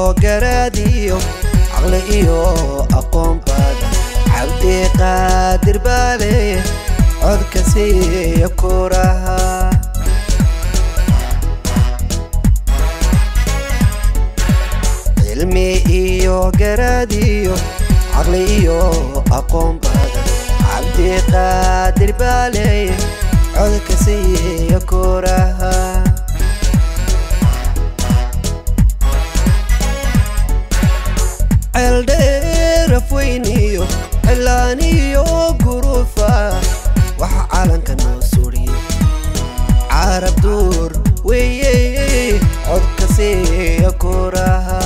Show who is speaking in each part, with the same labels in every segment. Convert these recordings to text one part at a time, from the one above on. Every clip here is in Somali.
Speaker 1: garaadiyo caqli iyo aqoon badan cabdi qaadir baale codka siiya kuraha cilmi iyo garaadiyo caqli iyo aqoon badan cabdi qaadir baale codka siiya kuraha ceeldheeraf weyniyo cilaaniyo gurufa waxa calanka noo suriye carab duur weeye codka siiya kuraha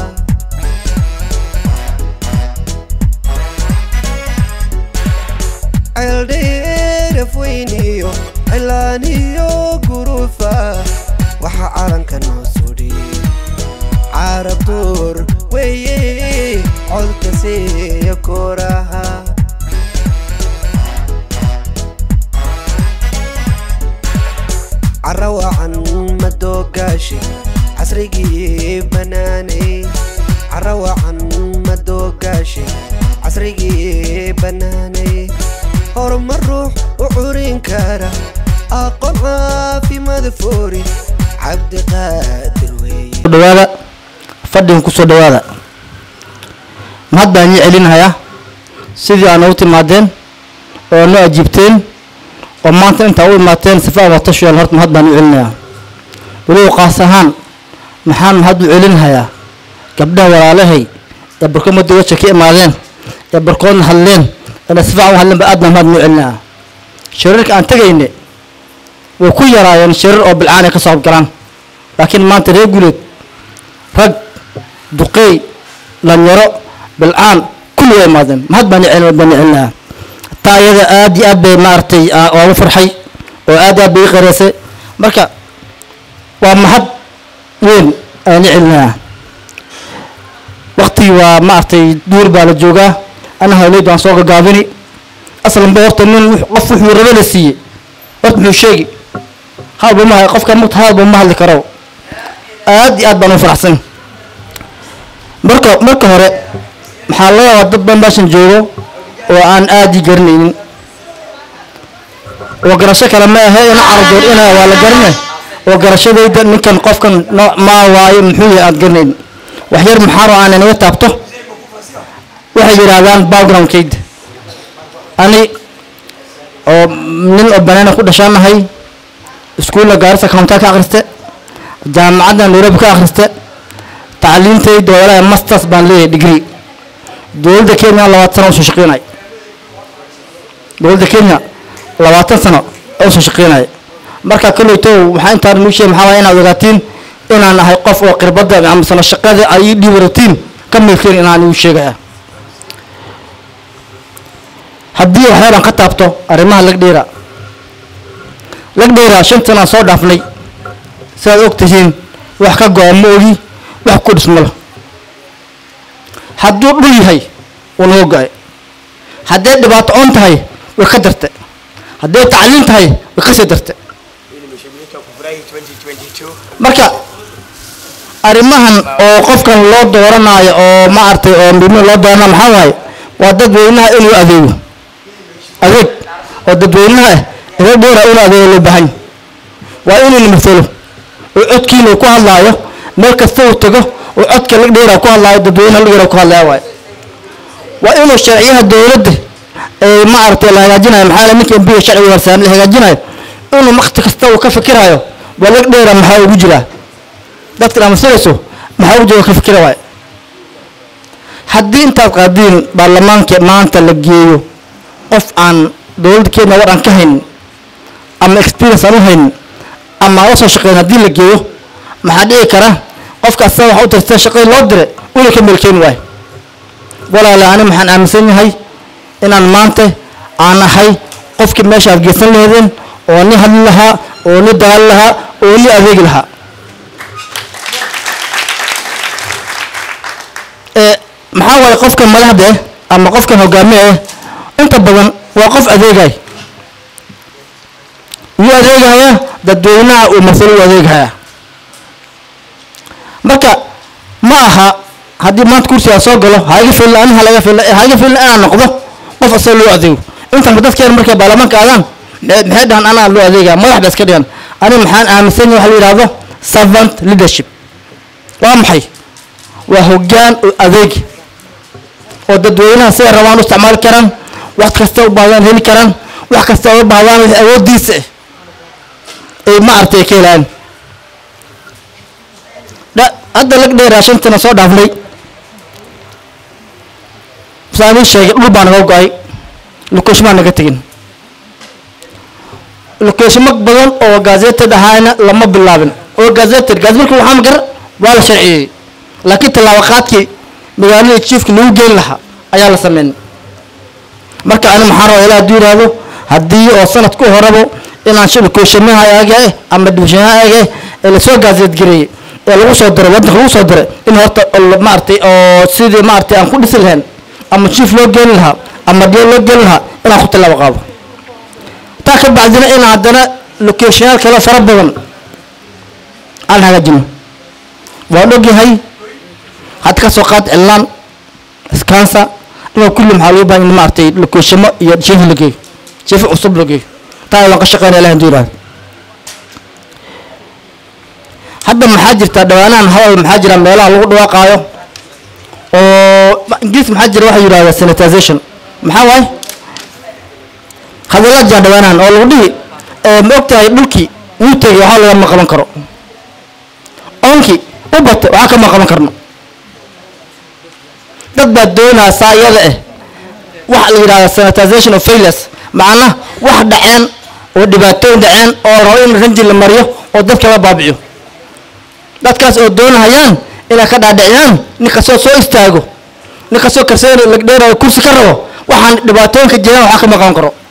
Speaker 1: ceeldheeraf weyniyo cilaaniyo gurufa waxa calanka noo suriye carab duur weeye codka siiya kuraha carawacan madoogaashe casrigii banaanay carawacan madoogaashe casrigii banaanay horumar ruux u curin kara aqoon caafimaad foori cabdiqaadir weeye
Speaker 2: dhawaada fadhigan kusoo dhawaada mahad baan ii celinayaa sidii aad noogu timaadeen oo noo ajiibteen oo maanta intaa u imaateen sifa abatashuyaal horta mahad baan u celinayaa weliba qaas ahaan maxaan mahad u celinayaa gabdhaha walaalahay ee barkood madowasha ka imaadeen ee barkoodna hadleen eena si fiican u hadleen ba aad baan mahad noo celinayaa shirarka aan tegayne way ku yaraayeen shirar oo bilcaan ay ka soo galaan laakiin maanta reer guuleed rag duqeey dhalinyaro bilcaan kulli waa imaadeen mahad baan celin baan celinayaa taa iyada aad iyo aad bay maaragtay oogu farxay oo aad iyo aad bay ii qareysay marka waa mahad weyn ayaan i celinayaa waqtigii waa maaragtay duur baa la joogaa ana hawleyd waan soo gagaabini aslanba horta nin wux- qof wuxuu rabo la siiyey horta muxuu sheegi hadalba ma qofka mugta hadalba ma hadli karo aad iyo aad baan u faraxsan marka marka hore maxaa laga yaabaa dad badan meeshan joogo oo aan aad ii garanaynin oo garasho kale ma ahe ina cardoor ina waa la garane oo garashadayda ninkan qofkan nooc maa waayo muxuu yahay aad garanaynin wax yar maxaaro aan inaga taabto waxay yidhaahdaan backgroundkayda ani oo nin oo banaana ku dhashaanahay iskuulla gaarisa counta ka akhriste jaamacadda nairobi ka akhriste tacliintayda walahi masters baan leeyahay degree dowladda kenya labaatan sano usoo shaqeynay dowladda kenya labaatan sano usoo shaqeynay marka kolleyto waxaa intaan nuu sheegay maxaa waaya inaad ogaatiin inaan ahay qof oo khirbadda ama sano shaqada ay ii dhiibaratiin ka milkeen inaan igu sheegaya haddii waxyaaban ka taabto arrimaha lagdheera lagdheera shan sanaan soo dhaafnay sidaad og tihiin wax ka go-a ma ogi wax ku dhismalo hadduu dhul yahay wuu naga go-ay hadday dhibaato on tahay way ka darte hadday tacliin tahay way kasii darte marka arrimahan oo qofkan loo dooranaayo oo maaragtay oo midnimo loo dooranayo maxaa waaye waa dadweynaha inuu adeego adeeg oo dadweynaha reer dheera inuu adeego loo baahan waa inuu masalo oo codkiina uu ku hadlaayo meel kasta uu tago oo codka lag dheera ku hadlaayo dadweynaha lag dheera ku hadlaya waaye waa inuu sharciyaha dowladda ee maaragtay la hagaajinayo maxaa la ninka mbiga sharciga horsaan la hagaajinayo inuu waqti kasta uu ka fikirayo waa lag dheera maxaa ugu jira dadka dhamasirayso maxaa ugu jira ka fikira waaye haddii intaad qaadiin baarlamaanka maanta la geeyo qof aan dowladda kenya war aan ka haynin ama experience aan u haynin ama aan usoo shaqeyn haddii la geeyo maxaa dhici kara qofka asaga waxa u tirtay shaqadii loo diray una ka melkeyn waayo walaala ani maxaan aaminsan yahay inaan maanta aan ahay qofkii meesha aad geysan laheedeen oo ni hadli lahaa oo ni dagaali lahaa oo ni adeegi lahaa ee maxaa waaye qofkan madaxda eh ama qofkan hogaamiye eh inta badan waa qof adeegay yuu adeegaya dadweynaha uu masalo u adeegaya marka ma aha haddii maanta kursigaa soo galo haiga filna ani halaga filna haiga filna inaan noqdo qof asoo loo adeego intanba dadkeena markay baarlamaanka aadaan maxay maxay dhahan anaa loo adeegaa madax ba iska dhigan ani maxaan aaminsan yahay waxa la yidhahdo servant leadership waa maxay waa hoggaan oo adeegi oo dadweynaha siday rabaan u isticmaali karaan wax kasta u baahdaan heli karaan wax kasta u baahdaan wixii awooddiisa ah ay ma aragtay ka helaan dha- hadda lag dheeraa shantana soo dhaafnay saan ii sheegay dhul baa naga go-ay lokeeshmaa naga tegin lokeeshimo badan oo gazeted ahaana lama bilaabin oo gazeted gazet markii waxaa magar waa la sharciyey laakiin tallaabo qaadkii magaalada jiifka lagu geyn lahaa ayaa la sameyn marka ani maxaa rabaa ilaa hadduu yidhaahdo haddii oo sanadku horebo inaan shi lokeeshamaha eega eh ama dibishanaha eega eh ee lasoo gaazeed gareeyey ee lagu soo diray waddanka lagu soo diray in horta oo maaragtay oo sidii maaragtay aan ku dhisi lahayn ama jiif loo geyn lahaa ama dhiyo loo geyn lahaa inaan ku tallaabo qaado taa ka bacdina in haddana lokeeshayaal kale fara badan aan hagaajino waan ogyahay hadda ka soo qaad cilaan iskansa inuu kulli maxaa loo baahan yahay maaragtay lokeeshamo iyo jiif la geeyo jiif cusub la geeyo taa waan ka shaqeynaya ilahi haduu yidhahdo hadda maxaa jirta dhawaanahan hadal maxaa jira meelaha lagu dhawaaqaayo oo ingiriis maxaa jira waxa yidhahda sanitization maxaa waaye hadalla jira dhawaanahan oo lagu dhihi ee ma ogtahay dhulkii wuu tegay waxaa lagama qaban karo oonkii u batay waxaa kama qaban karno dad baa doonaya saa iyada ah waxa la yidhahda sanitization of failures macna wax dhaceen oo dhibaatooyin dhaceen oo rabo in ranji la mariyo oo dadka la baabi'iyo dadkaas oo doonahayaan inay ka dhaadhiciyaan nin kastoo soo istaago nin kastoo karseen lagdheerayo kursi ka rabo waxaan dhibaatooyinka jiraan waxaa kama qaban karo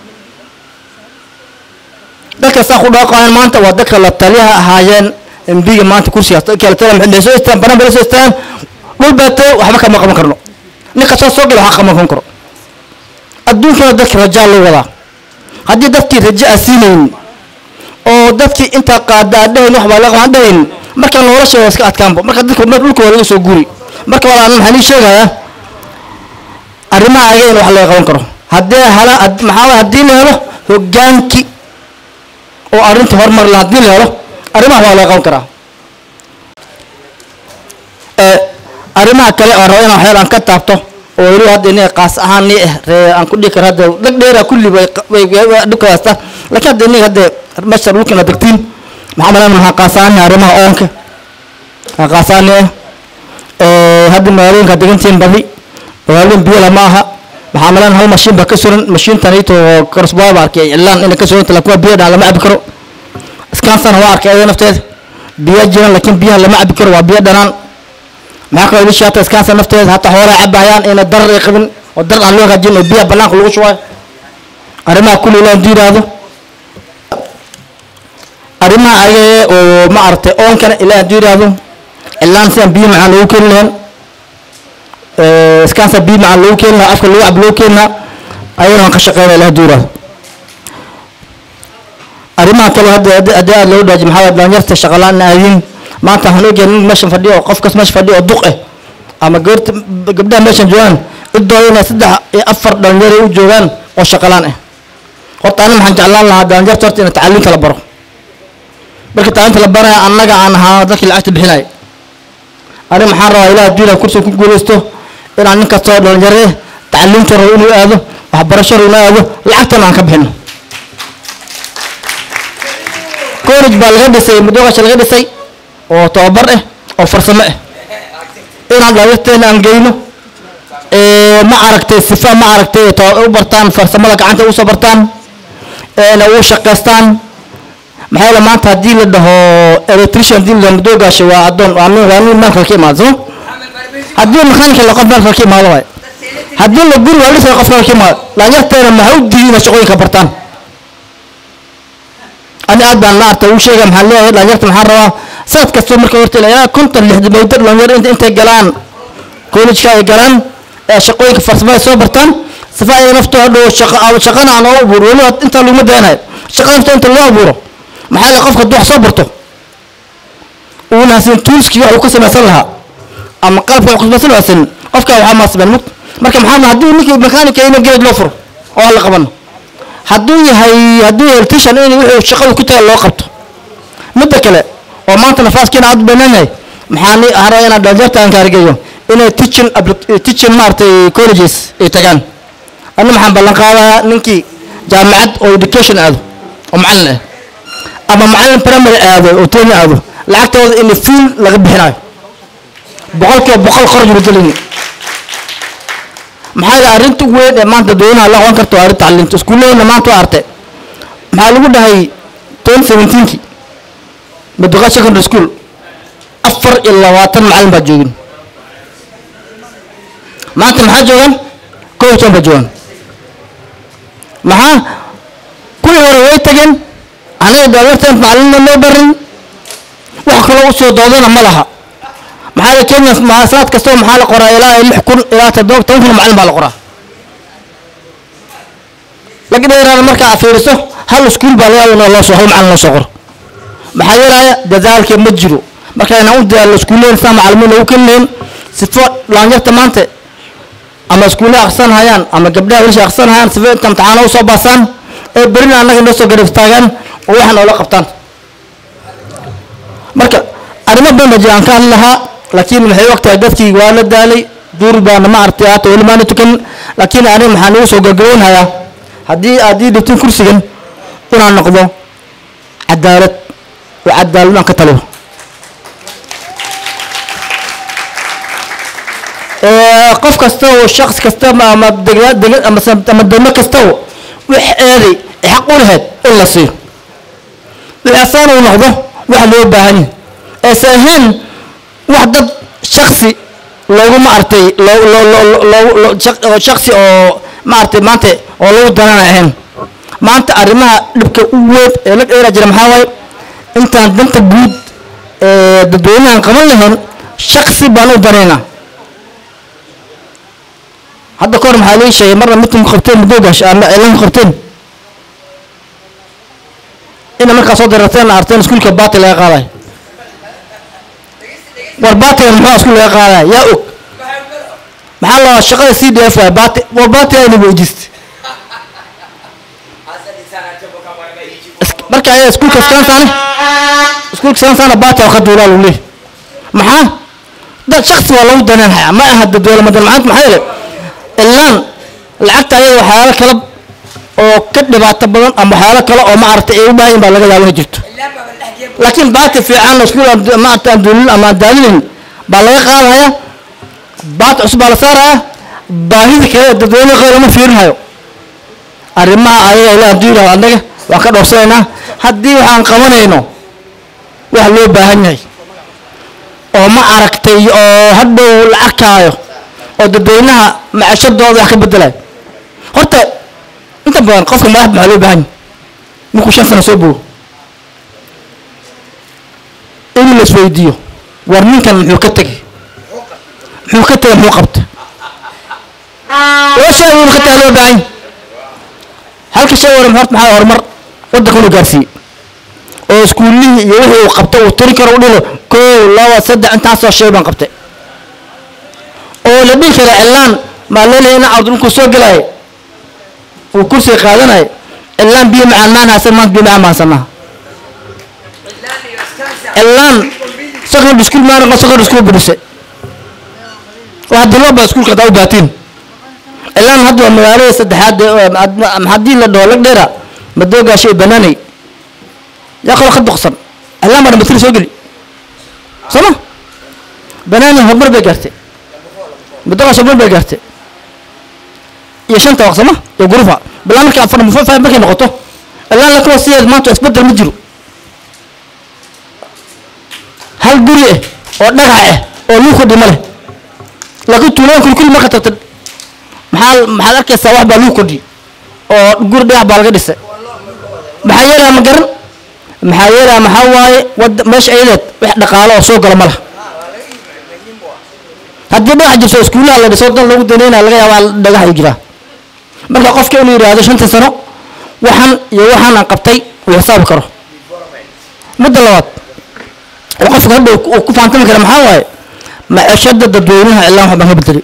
Speaker 2: dadka saa ku dhaaqayaan maanta waa dadka la taliyaha ahaayeen embiga maanta kursigaas dadka la taliya maxay soo istaan banaan bay soo istaan dhul baato waxba kama qaban karno nin kastoo soo gala waxaa kama qaban karo adduunkana dadka rajaa loo wadaa haddii dadkii rajo aan siinaynin oo dadkii intaa qaada aan dhahayn wax baa laga qaban dhahayn marka nolosha waa iska adkaanba marka dadka dhulka waa laga soo guri marka walaa maxaa nii sheegayaa arrimaha ayaga in wax laga qaban karo haddii hala had- maxaa waye haddii la helo hogaankii oo arrinta horumar la haddii la helo arrimaha waa laga qaban karaa ee arrimaha kale oo rabo inaan waxyaal aan ka taabto oo weli hadda inay qaas ahaan nii ah ree aan ku dhihi karo hadda dhag dheera kulli bay dhulka haysta laakiin hadda inay hadda meesha dhulkana degtiin maxaa malan maxaa qaasaani arrimaha oonka maxaa qaasaani ah ee hadda magaalooyinka degantiin badi magaalooyin biyo lama aha maxaa malan hal mashiin baa ka suran mashiintan ito karasbaa baa arkay cilaan inay ka suranta laakiin waa biyo dhaan lama cabi karo iskaansana waa arkay ayada nafteeda biyo jiran laakiin biyaha lama cabi karo waa biyo dhanaan maxaa kaloo idin shaata iskaansa nafteeda hataa xoolaa cabayaan ina darar ay qabin oo darar aan loo hagaajin oo biyaha banaanka lagu shubayo arrimaha kulli ilaa haduu yidhaahdo arrimaha ayaga oo ma aragtay oonkana ilaa haduu yidhaahdo cilaan sidaan biyo macaan loogu keeni lahayn iskaansa biyo macaan loogu keeni lahaa afka lagu cab loogu keeni lahaa ayagana waan ka shaqeynaya ilaa haduu yidhaahdo arrimaha kale hadda hadda hadda aad loogu dhaaji maxaa waye dhalinyarta shaqalaan aadiin maanta waxaan ogahay nin meeshan fadhiyo oo qofkas meesha fadhiyo oo duq ah ama gabarta gabdhaha meeshan joogaan ciddooda inay saddex iyo afar dhalinyaro u joogaan oo shaqalaan ah horta ani maxaan jeclaan lahaa dhalinyarta horta in tacaliinta la baro marka tacliinta la baraya annaga aan ahaa dadkii lacagta bixinaya ani maxaan rabaa ilaah adduunya kursiga ku guulaysto inaan nin kastoo dhalinyaro ah tacliinta rabo inuu aado waxbarasho rabo inuu aado lacagtana aan ka bixino college baa laga dhisay mudoogasha laga dhisay oo tababar ah oo farsamo ah inaan dhalinyarteena aan geyno ee ma aragtay sifa ma aragtay to- u bartaan farsamada gacanta usoo bartaan eena u shaqaystaan maxaa yeele maanta haddii la dhaho electrician haddii la dhaho mudoogaasha waa addoon waa nin waa nin maalka ka imaado soo haddii mechanic la qof maalka ka imaado waay haddii la guri waa lisay qof maalka ka imaado dhalinyarteena maxaa u diiday inay shaqooyinka bartaan ani aad baan ma arta uu sheega maxaan leeyahay dhalinyarta maxaan rabaa sanad kastoo marka horta ilaa konton lixdan maydo dhalinyaro inta intay galaan kollejka ay galaan ee shaqooyinka farsamada soo bartaan sifa ay naftoo hadhow shaqa shaqana aan oo abuuro weli inta laguma dayanayo shaqa nafta inta loo abuuro maxaa la qofka hadduu wax soo barto uuna hasin tuuskii wax uu ka samaysan lahaa ama qalabka wax kusbasan haysan qofka waxaa maasbeen mug marka maxaa haddii ninkii mechanic ina geed loo furo oo aan la qabano hadduu yahay hadduu yahay electrician in wuxuu shaqadu ku taga loo qabto midda kale oo maanta nafaaskiina aad u banaan yahay maxaa ni haro inaan dhalinyarta aan kaargeeyo inay teaching appli- teaching maaragtay colleges ay tagaan anna maxaan ballan qaadaa ninkii jaamacad oo education aado oo macallin ah ama macallin primary aado oo tony aado lacagtooda in full laga bixinayo boqolkiiba boqol kharaj la gelini maxaa yeele arrinta ugu weyn ee maanta dadweynaha la qaban karto waa arrinta tacliinta iskuullaheenna maanta waa arte maxaa lagu dhahay twenty seventeenki maduqa secondary school afar iyo labaatan macallin baa joogin maanta maxaa joogan kow iyo toban baa joogan maxaa kuwii hore way tageen anaga daawarteen macallinna noo barin wax kaloo usoo doodana ma laha maxaa la kenya ma- sanad kastaba maxaa la qoraa ilaa lix kun ilaa toddoba toban kun macallin baa la qoraa laga dheeraana markaa aad fiiriso hal iskuul baa laga yaaba in loo soo hal macallin loo soo qoro maxaa yeelaya dadaalka ma jiro marka inaan u dadaalno iskuullehen saa macallimiin lagu kelinayn sifo dhalinyarta maanta ama iskuulle akrisan hayaan ama gabdhaha wilisha akrisan hayaan sifo inta imtixaano usoo baasaan ee berina annaga noo soo garab taagaan oo waxaa noola qabtaan marka arrimo badan baa jiraan ka hadli lahaa laakiin waxay og tahay dadkii waa la daalay duur baana ma artay haata weli maana tukan laakiin aniga maxaa nagu soo gabagaboonhayaa haddii aad ii dhibtin kursigan inaan noqdo cadaalad oo cadaalad aan ka taliyo Ee, qof kasta oo shaqs kasta ama ama degna degna ama sa- ama degmo kasta oo wax eeday ee xaq u lahayd in la siiyo wixasaan uu noqdo wax loo baahan yahay eese ahayn wax dad shaksi loogu maartay loo loo loo loo loo shaq- oo shaksi oo maartay maanta oo lagu danana ahayn maanta arrimaha dhibka u weyn ee la dheera jira maxaa waaye intaan danta guud ee dadweynahan qaban lahayn shaksi baan u danaynaa hadda kahor maxaa lii sheegay marna mitin ku qabteen madoogash ama elan ku qabteen ina markaa soo dararteen arteen iskuulka baati laga qaadayo war baatiga muxuu iskuul laga qaadaya yaa og maxaa la shaqada c d f waay baati war baati ayna weydiist marka ayaa iskuulka skansaane iskuulka skansaana baati waa ka duulaa lagu leeyahy maxaa dad shaksi waa lagu daneenhaya ma aha dadweyne madan maanta maxaa yeele ilaan lacagta ayada waxyaalo kale oo ka dhibaato badan ama waxyaalo kale oo ma aragtay ay u baahan yihin baa laga yaaba inay jirto laakiin baati fiican oo iskuul aan ma aragtay aan duulin ama aan daalinayn baa laga qaadaya baati cusub baa la saaraya baahida kale ee dadweynaha qeyr lama fiirinhayo arrimaha ayaga ilaa hadduu yidhahdo annaga waan ka dhowrsanaynaa haddii waxaan qabanayno wax loo baahan yahay oo ma aragtay oo hadhow la arkaayo oo dadweynaha macashadooda wax ka bedelayo horta inta badan qofka madax maxaa loo baahan yahay markuu shan sano soo bogo in la isweydiiyo war ninkan muxuu ka tegay muxuu ka tegay muxuu qabta laba shay ayuu ka tegay loo baahan yahay halka shay waran horta maxaa horumar waddanka inuu gaarsiiyey oo iskuullihii iyo wixii uu qabto uu tiri karo u dhilo koow laba saddex intaasoo shay baan qabtay oo la dhihi kara cilaan maa leelahay ina cabdi markuu soo gelaayo uu kursiga qaadanayo cilaan biyo macaan maan haysan maanta biyo macaan mahansannaa cilaan secondary school maa noqon secondary school budhise waa hadii loo baa iskuulka hadaa u baatiin cilaan hadda waa magaalada saddexaad ee, ma- haddii la dhaho lag dheera madoogaashay banaanay yaa kaloo ka doqsan cilaan baa dhamatiri soo geli sooma banaani horumar bay gaartay madoogaas horumar bay gaartay iyo shanta waq sooma iyo gurufa bilaa markay afar mufafa markay noqoto cilaan la kuwa sideed maanta isbedel ma jiro hal guri ah oo dhagax ah oo luu kordhi ma leh laakiin tuulaan kuli kuli marka tagtid maxaa maxaad arkaysaa wax baa luu kordhi oo guri dhagax baa laga dhisay maxaa yeelaya ma garan maxaa yeelaya maxaa waaye wada meesha ayadeed wax dhaqaalo oo soo gala ma laha haddii dhagax jirto iskuulaha la dhiso dan lagu daneynaya laga yaabaa dhagax ay jiraa marka qofka inuu yidhaahdo shanta sano waxan iyo waxaan aan qabtay uu xisaabi karo midda labaad oo qofka hadda uu ku faantami kara maxaa waaye maciishada dadweynaha cilaan waxbaan ka bedelay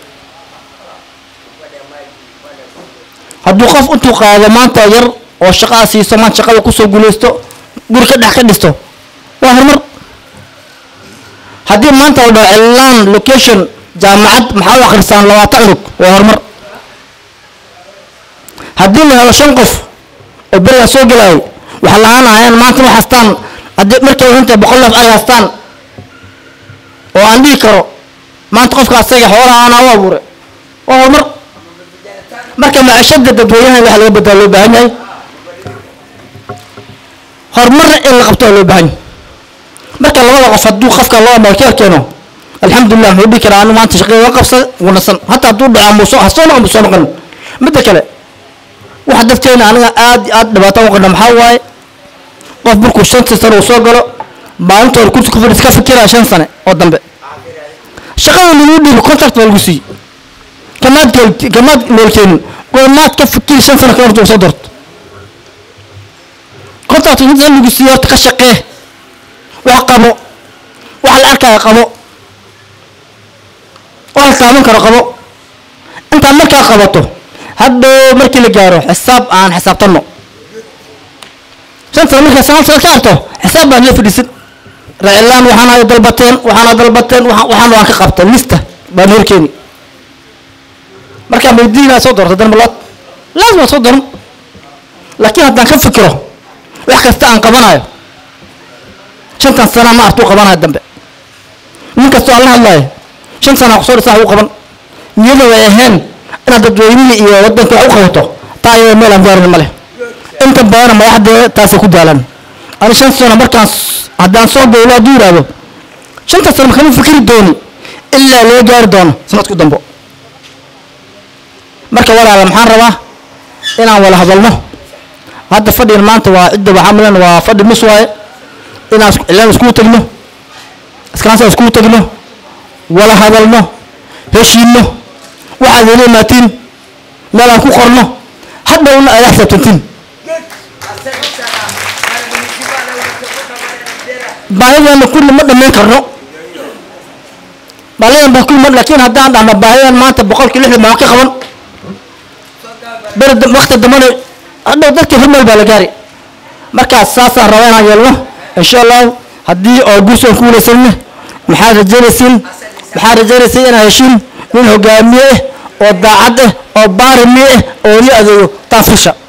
Speaker 2: hadduu qof intuu qaado maanta yar oo shaqaa siiso maanta shaqada kusoo guulaysto guri ka dhex ka dhisto waa horumar haddii maanta la dhaho cilaan location jaamacad maxaa u akhrisaan labaatan cunug waa horumar haddii la helo shan qof oo berigaa soo gelaayay waxaa lahaanayaan maanta wax haystaan haddii markay runta boqol neef ay haystaan oo aan dhihi karo maanta qofka asaga xoolaha aanaa u abuure waa horumar marka maciishada dadweynaha waxa laga badaa loo baahan yahay horumarna in la qabto waa loo baahan yahay marka labada qof hadduu qofka loo amarkeer keeno alxamdulilah wuxuu dhihi karaa anu maanta shaqada waa qabsa wanasan hataa hadduu dhaca muusoo ha soo noqon soo noqon midda kale waxa dadkeena aniga aad iyo aad dhibaato u qana maxaa waaye qof markuu shantii sano uu soo galo maalintoona kursi ku fadhiis ka fikiraya shan sane oo dambe shaqada lagu dhiibo contract baa lagu siiyey kamaad keel- kamaad noolkeenin goormaad ka fikiri shan sano ka horta soo doorto contract inta lagu siiyey horta ka shaqee wax qabo wax la arkaya qabo wax la taaban karo qabo intaa markaa qabato hadhow markii la gaaro xisaab aan xisaabtanno shan sano markaa sagaal sano ka harto xisaab baan la fadhiisan racilaan waxaana dalbateen waxaana dalbateen waxa- waxaana waan ka qabta lista baan horkeeni markaa maydiinaa soo doorta darmalaad laazim waa soo doran laakiin haddaan ka fikiro wax kasta aan qabanayo shantan sana ma artuu qabanayo dambe nin kastoo aan la hadlayo shan sana kusoo dhisan wax u qaban niyada way ahayn inaad dadweynihii iyo wadanka wax u qabato taa iyada meel aan gaarin ma leh inta badana madaxdeeda taasay ku daalan ani shan sano markaan s- haddaan soo dowlo hadduu yidhaahdo shanta sano makama fikiri dooni ilaa loo gaari doono sanadku dambo marka walaala maxaan rabaa inaan wala hadalno hadda fadhigan maanta waa cidda waxaa milan waa fadhi nus waaye inaan isku- cilaan iskugu tagno iskaansa iskugu tagno wala hadalno heshiino waxaad heli imaatiin meel aan ku qorno hadhowna aad xisaabtantiin baahideena kulli ma dhammayn karno baahidan baa kulli ma laakiin haddaan dhahno baahidan maanta boqolkii lixdan baan ka qaban beri dam- waqti dambana hadhow dadka hormeel baa la gaari markaas saasaan rabaa inaan yeelno insha allahu haddii oo guus aan ku walaysanne maxaad rajaynaysiin maxaad rajaynaysiin inaan heshiin nin hogaamiye ah oo daacad ah oo baarimi ah oo ni adeego taa fisha